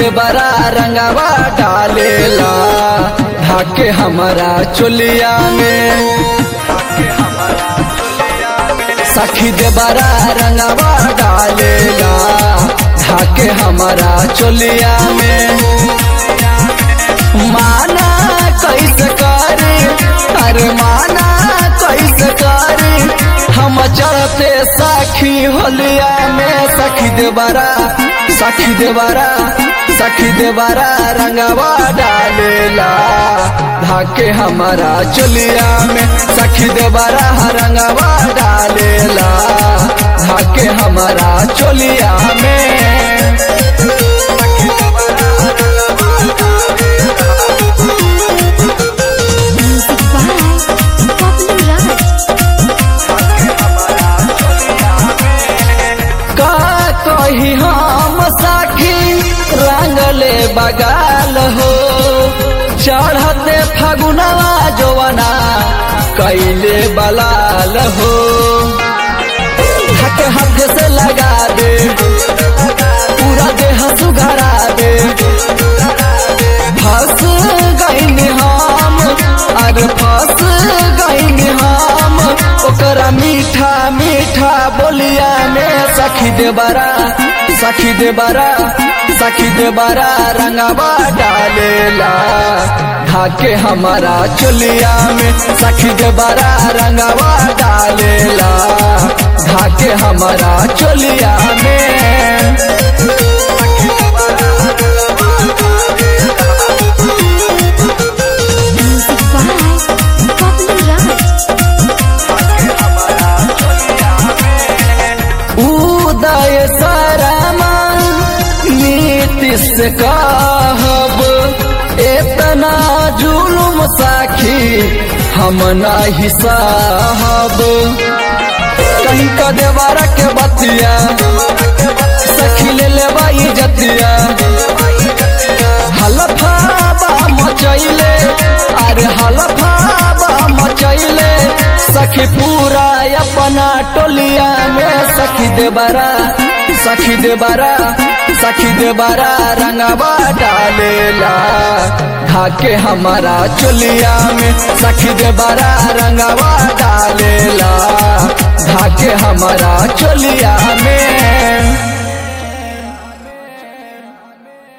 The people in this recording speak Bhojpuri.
देवरा रंगवा डालेला ढाके हमारा चोलिया में सखी देवरा रंगवा डालेला ढाके हमारा चोलिया में माना कैसे करे अरे माना कैसे करे हम चढ़ते सखी होलिया में सखी देवरा सखी देवरा सखी देवरा रंगवा डालेला ढाके हमारा चोलिया में सखी देवरा रंगवा डालेला ढाके हमारा चोलिया में Music by Poplar Raj. का कही हम साखी रंगले बगाल हो चढ़ते फगुनवा जोवना कैले बलाल हो हक हक से लगा दे पूरा देह सुघरा दे फंस गईन हम अरे फंस गईन हम ओकरा मीठा मीठा बोलिया में सखी देवरा सखी देवरा सखी देवरा रंगवा डालेला ढाके हमारा चोलिया में सखी देवरा रंगवा डालेला ढाके हमारा चोलिया में Music by Poplar Raj. उदय सरमा नीतिश कहब इतना जुलुम साखी हम नाही साहब कहीं का देवारा के बतिया सखी ले लेवा जतिया हलफाबा मचैले अरे हलफाबा मचैले सखी पूरा अपना टोलिया में सखी देवरा सखी देवरा सखी देवरा रंगवा डालेला ढाके हमारा चोलिया में सखी देवरा रंगवा डालेला ढाके हमारा चोलिया में